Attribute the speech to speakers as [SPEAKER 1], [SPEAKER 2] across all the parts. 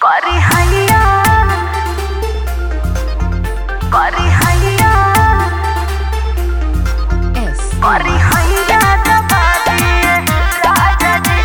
[SPEAKER 1] करी हैया करी हैया
[SPEAKER 2] S
[SPEAKER 1] करी हैया दबा दिए राजा जी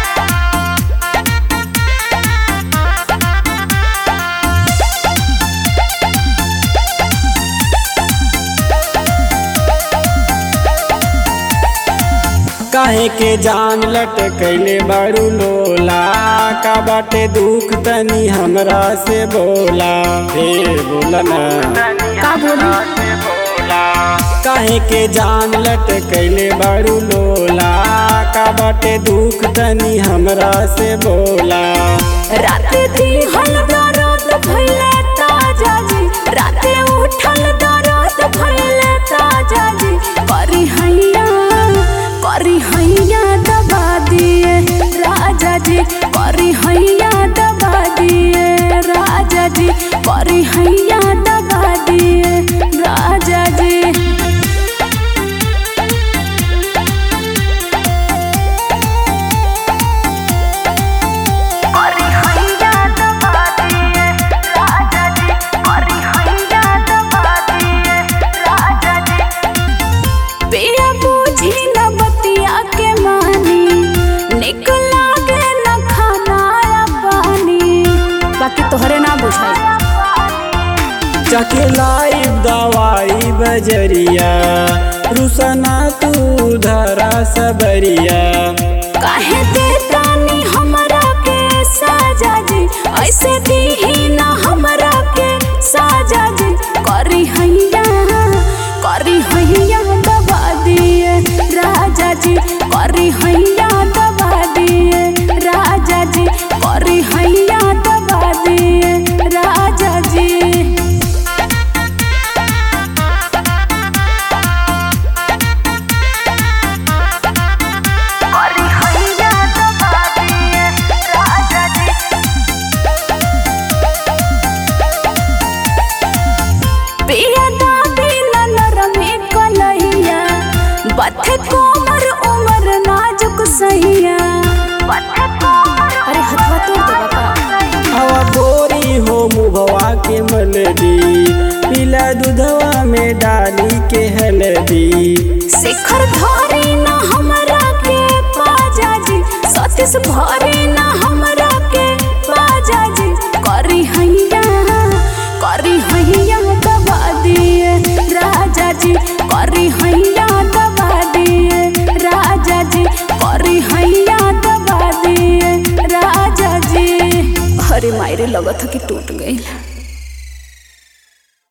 [SPEAKER 3] काहे के जान लटकैले बारू लोला का बाटे दुख तनी हमरा से बोला हे बोला ना
[SPEAKER 2] का बोली
[SPEAKER 3] काहे के जान लटकैले बारू लोला का बाटे दुख तनी हमरा से बोला
[SPEAKER 1] रात दिहल दरद भइले ताजा जी रात उठल दरद भइले ताजा जी करी हैया करी हैया दबा दिए राजा जी करी हैया दबा दिए राजा जी करी हैया दबा दिए राजा जी करी हैया दबा दिए राजा जी करी हैया दबा दिए राजा जी पिया बूझी न बतिया के मानी निक लागे न खाना या पानी बाकी तोहरे ना बुझाई
[SPEAKER 3] जाके लाइब दवाई बजरिया रुसना तू धरा सबरिया
[SPEAKER 1] काहे देता नी हमरा के साजा जी ऐसे दीही ना हमरा के साजा जी करी हैया करी हैया दबा दिए राजा जी करी हैया दबा दिए राजा जी करी हैया दबा दिए राजा जी करी हैया दबा दिए राजा जी पिया दाबी नरमी कलहिया बथे कोमर उमर नाजुक सहिया बथे कोमर अरे हथवा तोड़ दे बाबा
[SPEAKER 3] हवा गोरी हो मुभवा के मलदी पीला दूधवा में डाली के हल्दी
[SPEAKER 1] शिखर धरी ना हमरा के पाजा जी सतीश भरी ना हमरा के पाजा जी करी हैया करी हैया दबा दिए राजा जी करी हैया दबा दिए राजा जी करी हैया दबा दिए राजा जी अरे मायरे लगत कि टूट गई